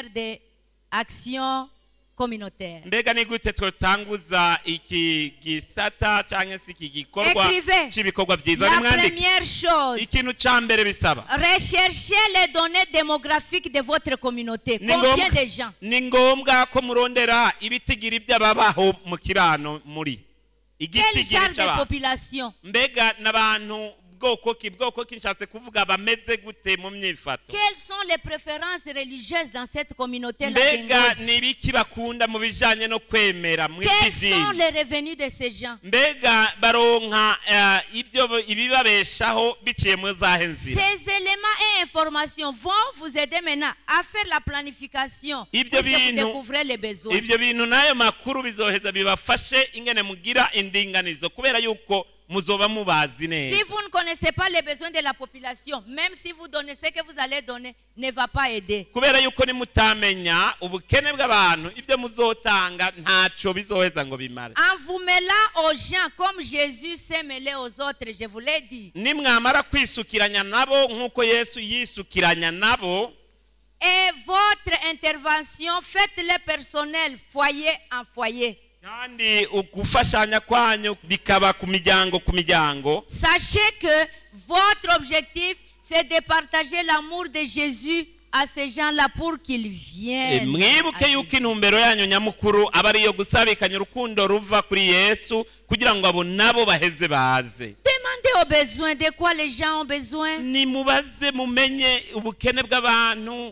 d'action communautaire mbega ni gute twotanguza iki gisata cyangwa se iki gikorwa Écrivez. cy'ibikorwa byiza La nimwandike première chose, ikintu cya mbere bisaba recherchez les données démographiques de votre communauté. ni Combien ngombwa de gens ni ngombwa ko murondera ibitigiri by'ababaho mu kibano muri Quel igitigiri genre de cy'abantu population mbega n'abantu bwoko ki bwoko ki nshatse kuvuga bameze gute mu myifato Quelles sont les préférences religieuses dans cette communauté mbega ni ibiki bakunda mu bijyanye no kwemera mu Quels sont idini les revenus de ces gens mbega baronka eh, ibyo ibibabeshaho biciye mu zahe nzira Ces éléments et informations vont vous aider maintenant à faire la planification Ibyo puisque vous bintu- découvrez les besoins. ibyo bintu n'ayo makuru bizoheza bibafashe ingene mugira indinganizo kubera yuko muzoba mubazi Si neza vous ne connaissez pas les besoins de la population, même si vous donnez ce que vous allez donner, ne va pas aider. kubera yuko nimutamenya ubukene bw'abantu ibyo muzotanga ntacyo bizoheza ngo bimare En vous mêlant aux gens comme Jésus s'est mêlé aux autres, je vous l'ai dit. nimwamara kwisukiranya nabo nk'uko yesu yisukiranya nabo Et votre intervention, faites-le personnel, foyer en foyer. kandi ugufashanya kwanyu bikaba ku miryango ku miryango Sachez que votre objectif, c'est de partager l'amour de Jésus à ces gens-là pour qu'ils Eh, viennent. mwibuke à yuko Jésus. intumbero yanyu nyamukuru aba ariyo gusabikanya urukundo ruva kuri yesu kugira ngo abo nabo baheze baze Demandez aux besoins, de quoi les gens ont besoin. nimubaze mumenye ubukene bw'abantu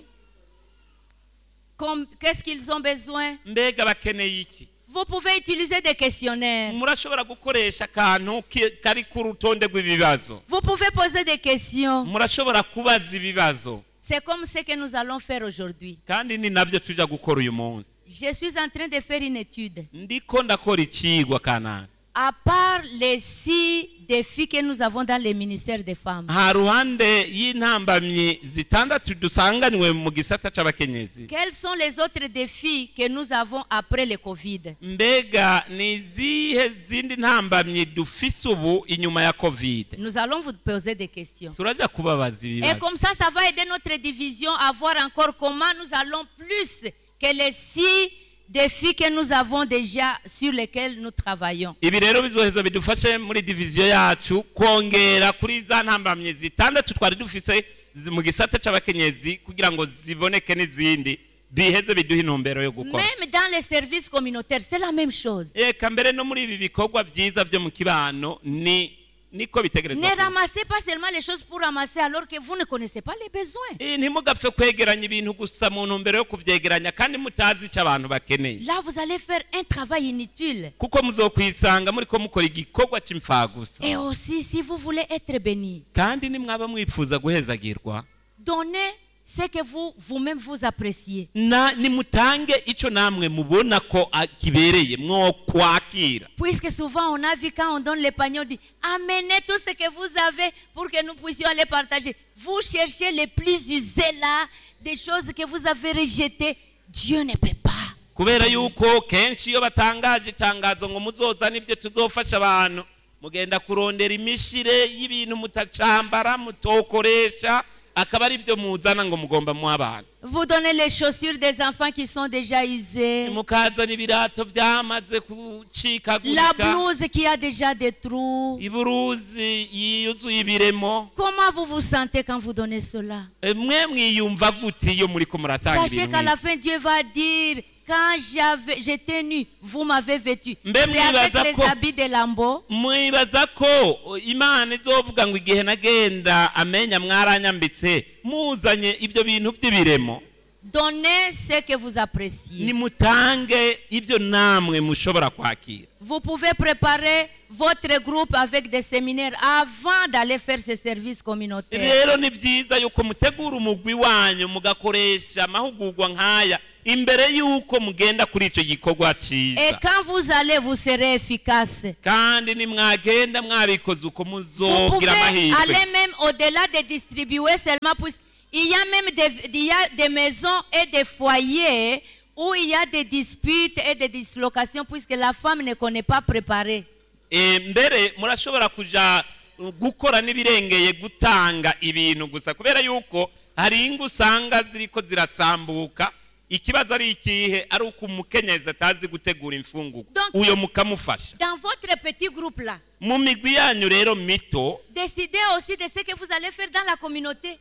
Comme- Qu'est-ce qu'ils ont besoin mbega bakeneye iki Vous pouvez utiliser des questionnaires. murashobora gukoresha akantu ki- kari ku rutonde rw'ibibazo Vous pouvez poser des questions. murashobora kubaza ibibazo C'est comme ce que nous allons faire aujourd'hui. kandi ni nabyo tuja gukora uyu munsi Je suis en train de faire une étude. ndiko ndakora icigwa kanaka À part les six défis que nous avons dans les ministères des femmes, ha ruhande y'intambamyi zitandatu dusanganywe mu gisata c'abakenyezi quels sont les autres défis que nous avons après le Covid mbega ni izihe zindi ntambamyi dufise ubu inyuma ya covid Nous allons vous poser des questions. turaja kubabaza Et ibibazo comme ça, ça va aider notre division à voir encore comment nous allons plus que les six défis que nous avons déjà sur lesquels nous travaillons. ibi rero bizoheza bidufashe muri diviziyo yacu kongera kuri za ntambamyi zitandatu twari dufise zi- mu gisata c'abakenyezi kugira ngo ziboneke n'izindi biheze biduhe intumbero yo gukora Même dans les services communautaires, c'est la même chose. eka mbere no muri ibi bikorwa vyiza vyo mu kibano ni niko bitegerezwa Ne kuba. ramassez pas seulement les choses pour ramasser alors que vous ne connaissez pas les besoins. Eh, ntimugapfe kwegeranya ibintu gusa mu ntumbero yo kuvyegeranya kandi mutazi ico abantu bakeneye Là, vous allez faire un travail inutile. kuko muzokwisanga muriko mukora igikorwa c'imfagusa Et aussi, si vous voulez être béni, kandi nimwaba mwifuza guhezagirwa donnez ce que vous, vous-même vous appréciez. na nimutange ico namwe mubona ko ah, kibereye mwo kwakira Puisque souvent on a vu quand on donne les paniers, on dit amenez tout ce que vous avez pour que nous puissions aller partager. Vous cherchez les plus usés là, des choses que vous avez rejetées. Dieu ne peut pas. kubera yuko kenshi iyo batangaje itangazo ngo muzozane ibyo tuzofasha abantu mugenda kurondera imishire y'ibintu mutacambara mutokoresha akaba ari byo muzana ngo mugomba muha abantu Vous donnez les chaussures des enfants qui sont déjà usées, mukazana ibirato byamaze la gucikagurika blouse qui a déjà des trous. iburuzi yuzuye ibiremo Comment vous vous sentez quand vous donnez cela Eh, mwe mwiyumva gute iyo muriko muratanga Sachez ibintu qu'à la nk'ivyo? fin, Dieu va dire, quand j'avais- j'étais nu, vous m'avez vêtu. Mbe C'est avec mwibaza les ko- habits de lambeau. mwibaza ko imana izovuga ngo igihe nagenda amenya mwaranyambitse muzanye ibyo bintu by'ibiremo Donnez ce que vous appréciez. nimutange ibyo namwe mushobora kwakira Vous pouvez préparer votre groupe avec des séminaires avant d'aller faire ce service communautaire. rero ni byiza yuko mutegura umugwi wanyu mugakoresha amahugurwa nk'aya imbere y'uko mugenda kuri icyo gikorwa Et cyiza quand vous allez, vous serez efficace. kandi nimwagenda mwabikoze uko Vous pouvez muzogira amahirwe aller même au-delà de distribuer seulement. Pour... Il y a même des, il y a des maisons et des foyers où il y a des disputes et des dislocations puisque la femme ne connaît pas préparer. Eh, mbere murashobora kuja uh, gukora n'ibirengeye gutanga ibintu gusa kubera yuko hari ingo usanga ziriko zirasambuka ikibazo ari ikihe ari uko umukenyezi atazi gutegura imfungurwa Donc- uyo mukamufasha Dans votre petit groupe là, mu migwi yanyu rero mito décidez aussi de ce que vous allez faire dans la communauté.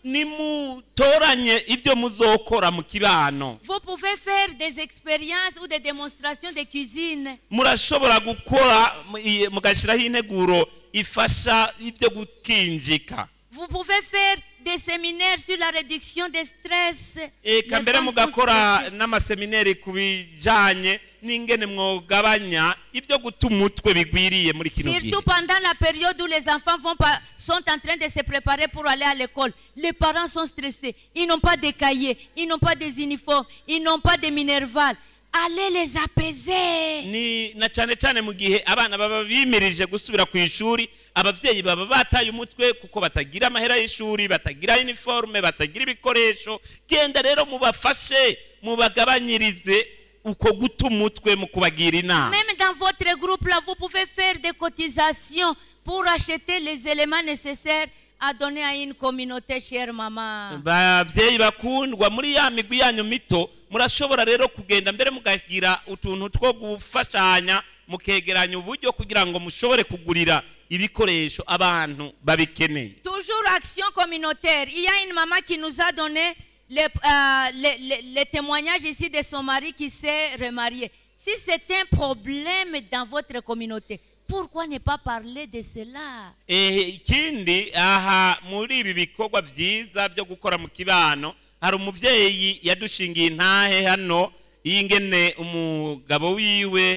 nimutoranye ibyo muzokora mu kibano Vous pouvez faire des expériences ou des démonstrations de cuisine. murashobora gukora mu- i- mugashyiraho integuro ifasha ibyo gukinjika Vous pouvez faire des séminaires sur la réduction des stress. eka Les mbere femmes sont mugakora stressées. n'amasemineri ku bijanye n'ingene mwogabanya ibyo guta umutwe bigwiriye muri kino gihe Surtout pendant la période où les enfants vont pas, sont en train de se préparer pour aller à l'école. Les parents sont stressés. Ils n'ont pas de cahiers, ils n'ont pas des uniformes, ils n'ont pas de minerval. Allez les apaiser. ni na cyane cyane mu gihe abana baba bimirije gusubira ku ishuri ababyeyi baba bataye umutwe kuko batagira amahera y'ishuri batagira iniforume batagira ibikoresho genda rero mubafashe mubagabanyirize uko guta umutwe mu kubagira inama Même dans votre groupe là, vous pouvez faire des cotisations pour acheter les éléments nécessaires à donner à une communauté, chère maman. babyeyi bakundwa muri ya migwi yanyu mito murashobora rero kugenda mbere mukagira utuntu two gufashanya mukegeranya uburyo kugira ngo mushobore kugurira ibikoresho abantu babikeneye Toujours action communautaire. Il y a une maman qui nous a donné le, euh, le- le- le témoignage ici de son mari qui s'est remarié. Si c'est un problème dans votre communauté, pourquoi ne pas parler de cela Eh, ikindi aha muri ibi bikorwa byiza byo gukora mu kibano hari umubyeyi yadushingiye intahe hano y'ingene umugabo wiwe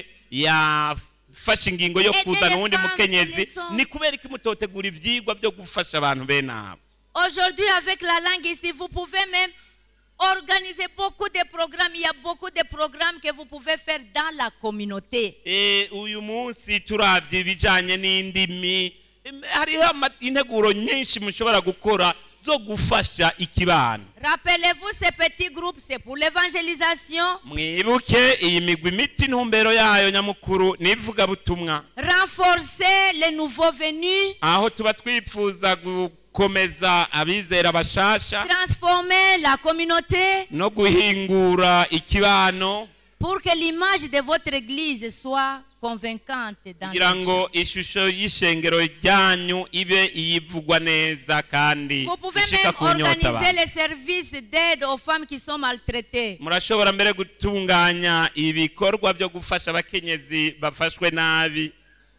yafashe ingingo yo Aider kuzana les uwundi femmes, mukenyezi les hommes. ni kubera ko imutotegura ibyigwa byo gufasha abantu bene abo Aujourd'hui, avec la langue ici, vous pouvez même organiser beaucoup de programmes. Il y a beaucoup de programmes que vous pouvez faire dans la communauté. Eh, uyu munsi turabye ibijyanye n'indimi em, hariho ama- integuro nyinshi mushobora gukora zo gufasha ikibano Rappelez-vous, ces petits groupes, c'est pour l'évangélisation, mwibuke iyi migwi miti intumbero yayo nyamukuru ni ivugabutumwa renforcer les nouveaux venus, aho tuba twifuza gukomeza abizera bashasha transformer la communauté no guhingura ikibano pour que l'image de votre église soit convaincante dans kugira les ngo ishusho y'ishengero ryanyu ibe iyivugwa neza kandi Vous pouvez ishika même ku nyota organiser abantu les services d'aide aux femmes qui sont maltraitées. murashobora mbere gutunganya ibikorwa byo gufasha abakenyezi bafashwe nabi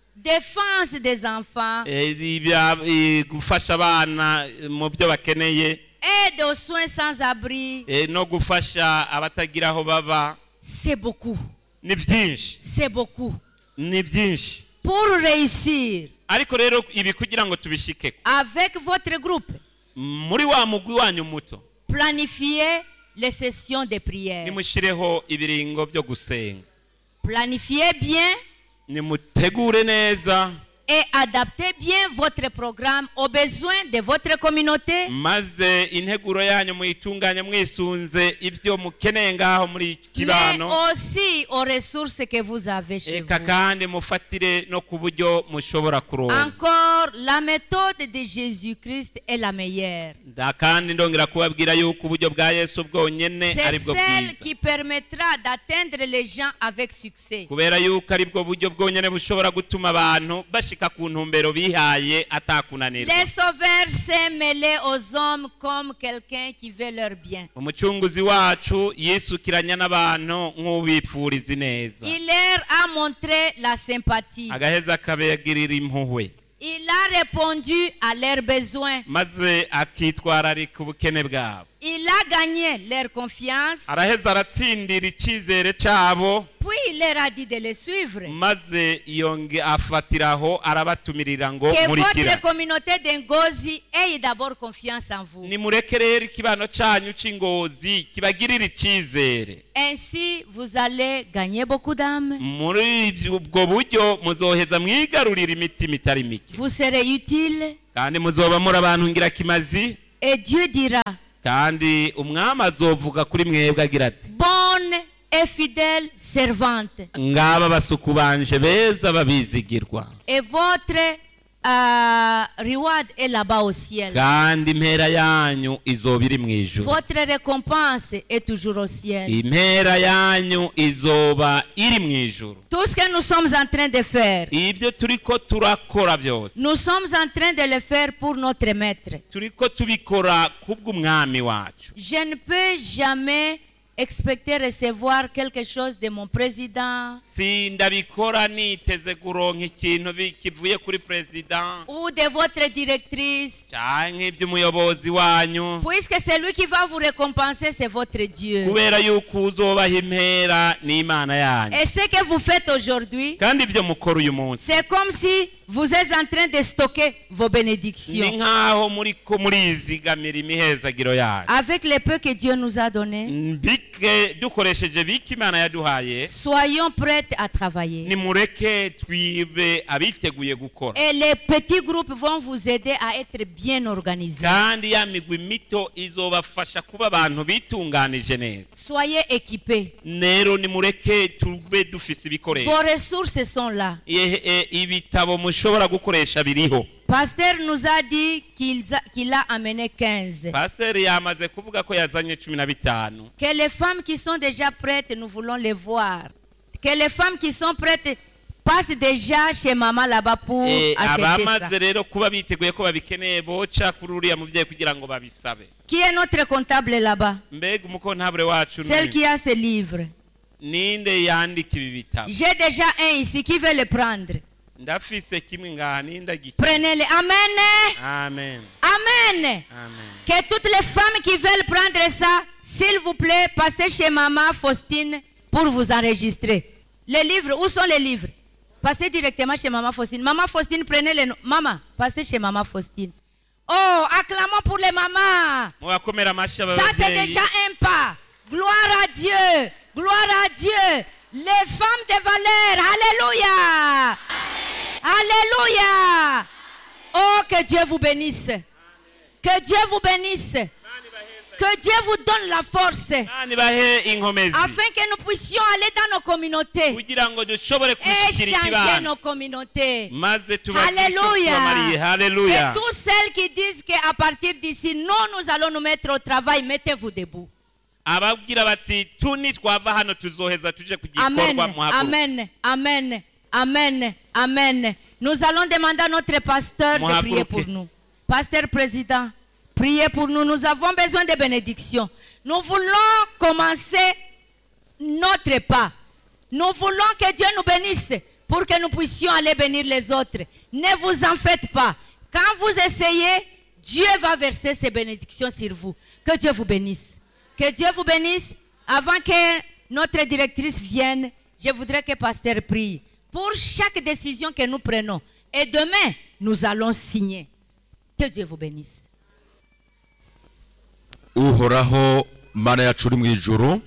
Défense des enfants, eh, ibya- eh, gufasha abana eh, mu byo bakeneye aide aux soins sans abri. eh, no gufasha abatagira aho baba C'est beaucoup. ni byinshi C'est beaucoup. ni byinshi Pour réussir ariko rero ibi kugira ngo tubishike avec votre groupe, muri wa mugwi wanyu muto planifiez les sessions de prière. nimushireho ibiringo byo gusenga Planifiez bien nimutegure neza et adaptez bien votre programme aux besoins de votre communauté. maze integuro yanyu muyitunganye mwisunze ibyo mukeneye ngaho muri mais kibano aussi aux ressources que vous avez chez eka vous. kandi mufatire no ku buryo mushobora kuronka Encore, la méthode de Jésus-Christ est la meilleure. nda kandi ndongera kubabwira yuko uburyo bwa yesu bwonyene C'est ari bwo celle bwiza qui permettra d'atteindre les gens avec succès. kubera yuko ari bwo buryo bwonyene bushobora gutuma abantu bashika ku ntumbero bihaye atakunanirwa Les sauveurs s'est mêlé aux hommes comme quelqu'un qui veut leur bien. umucunguzi wacu yisukiranya n'abantu nk'ubipfuriza neza Il leur a montré la sympathie. agaheza akabagirira impuhwe Il a répondu à leurs besoins. maze akitwararika ubukene bwabo Il a gagné leur confiance. araheza aratsindira icyizere cyabo Puis il leur a dit de les suivre. maze yonge afatiraho arabatumirira ngo Que murikira votre communauté d'Ngozi ait d'abord confiance en vous. nimureke rero ikibano cyanyu cy'ingozi kibagirira icyizere Ainsi, vous allez gagner beaucoup d'âmes. muri ibyo- ubwo buryo muzoheza mwigarurira imitima itari mike Vous serez utile. kandi muzoba muri abantu ngirakimazi Et Dieu dira, kandi umwami azovuga kuri mwebwe agira ati bonne et fidèle servante. ngaba basuku banje beza babizigirwa Et votre euh, reward est là-bas au ciel. kandi impera yanyu izoba iri mu ijuru Votre récompense est toujours au ciel. impera yanyu izoba iri mu ijuru Tout ce que nous sommes en train de faire, ibyo turiko turakora byose nous sommes en train de le faire pour notre maître. turiko tubikora kubw'umwami wacu Je ne peux jamais expecter recevoir quelque chose de mon président si ndabikora niteze kuronka ikintu bi- kivuye kuri perezida ou de votre directrice, canke iby'umuyobozi wanyu puisque c'est lui qui va vous récompenser, c'est votre Dieu. kubera yuko uzobaha impera n'imana yanyu Et ce que vous faites aujourd'hui, kandi ibyo mukora uyu munsi c'est comme si vous êtes en train de stocker vos ni bénédictions. nk'aho muriko murizigamira imihezagiro yanyu Avec le peu que Dieu nous a donné, bike dukoresheje bike imana yaduhaye soyons prêts à travailler. nimureke twibe abiteguye gukora Et les petits groupes vont vous aider à être bien organisés. kandi ya migwi mito izobafasha kuba abantu bitunganije neza Soyez équipés. rero nimureke tube dufise ibikoresho Vos ressources sont là. Ihe- e- ibitabo mushobora gukoresha biriho Pasteur nous a dit qu'il a, qu'il a amené 15. pasiteri yamaze kuvuga ko yazanye cumi na bitanu Que les femmes qui sont déjà prêtes, nous voulons les voir. Que les femmes qui sont prêtes passent déjà chez maman là-bas pour Eh, acheter ça. abamaze rero kuba biteguye ko babikeneye boca kuri uriya mubyeyi kugira ngo babisabe Qui est notre comptable là-bas mbega umukontabure wacu ni- Celle qui a ce livre. ninde yandika ibi bitabo J'ai déjà un ici qui veut le prendre. ndafise kimwe ngaha ninde agike Prenez-le. Amen. amen Amen. amen Que toutes les femmes qui veulent prendre ça, s'il vous plaît, passez chez maman Faustine pour vous enregistrer. Les livres, où sont les livres Passez directement chez maman Faustine. Maman Faustine, prenez les noms. Maman, passez chez maman Faustine. Oh, acclamons pour les mamans. mubakomera amashyi aba Ça, c'est babyeyi déjà un pas. Gloire à Dieu. Gloire à Dieu. Les femmes de valeur. Alléluia. Alléluia. Oh, que Dieu vous bénisse. Que Dieu vous bénisse. Que Dieu vous donne la force. Imana ibahe inkomezi Afin que nous puissions aller dans nos communautés. kugira ngo dushobore Et kubishyikira changer ikibano nos communautés. maze tubagire icyo Alléluia. tubamariye Et haleluya tous celles qui disent qu'à partir d'ici, nous, nous allons nous mettre au travail, mettez-vous debout. ababwira bati tuni twava hano tuzoheza tuje ku Amen. gikorwa muhaguruke Amen. Amen. Amen. Amen. Nous allons demander à notre pasteur de Muhaguruke. prier pour nous. Pasteur président, priez pour nous. Nous avons besoin de bénédictions. Nous voulons commencer notre pas. Nous voulons que Dieu nous bénisse pour que nous puissions aller bénir les autres. Ne vous en faites pas. Quand vous essayez, Dieu va verser ses bénédictions sur vous. Que Dieu vous bénisse. Que Dieu vous bénisse. Avant que notre directrice vienne, je voudrais que Pasteur prie pour chaque décision que nous prenons. Et demain, nous allons signer. Que Dieu vous bénisse. uhoraho mana yacu uri mu ijuru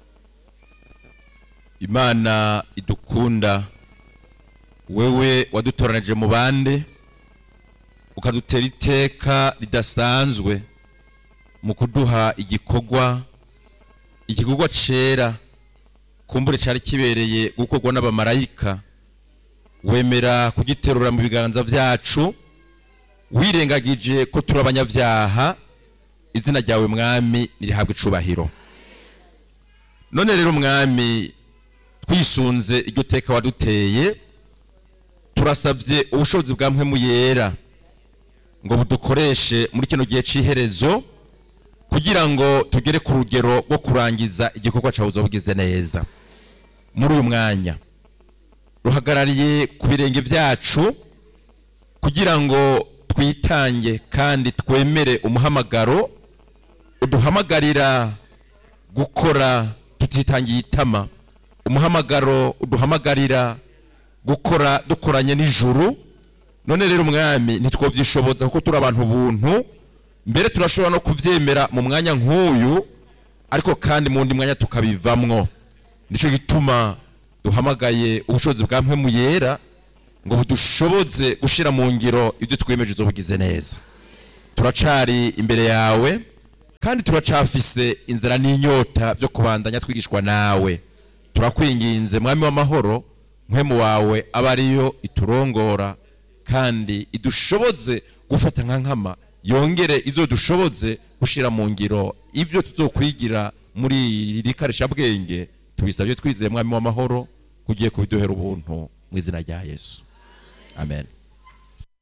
imana idukunda wewe wadutoranije mu bande ukadutera iteka ridasanzwe mu kuduha igikorwa igikorwa cera kumbure cyari kibereye gukorwa n'abamarayika wemera kugiterura mu biganza byacu wirengagije ko turi abanyabyaha izina ryawe mwami nirihabwe icubahiro none rero mwami twisunze iryo teka waduteye turasabye ubushobozi bwa mpwemu yera ngo budukoreshe muri kino gihe cy'iherezo kugira ngo tugere ku rugero rwo kurangiza igikorwa cyawe uzobugize neza muri uyu mwanya ruhagarariye ku birenge byacu kugira ngo twitange kandi twemere umuhamagaro uduhamagarira gukora tutitangiye itama umuhamagaro uduhamagarira gukora dukoranye n'ijuru none rero umwami ntitwobyishoboza kuko turi abantu buntu mbere turashobora no kubyemera mu mwanya nk'uyu ariko kandi mu wundi mwanya tukabivamwo nicyo gituma duhamagaye ubushobozi bwa mpemu yera ngo budushoboze gushyira mu ngiro ibyo twemeje uzobugize neza turacari imbere yawe kandi turacafise inzara n'inyota byo kubandanya twigishwa nawe turakwinginze mwami w'amahoro mpemu wawe aba ariyo iturongora kandi idushoboze gufata nka nkama yongere izo dushoboze gushyira mu ngiro ibyo tuzokwigira muri iri karishabwenge tubisabye twizeye mwami w'amahoro kugiye kubiduhera ubuntu mu izina rya yesu amen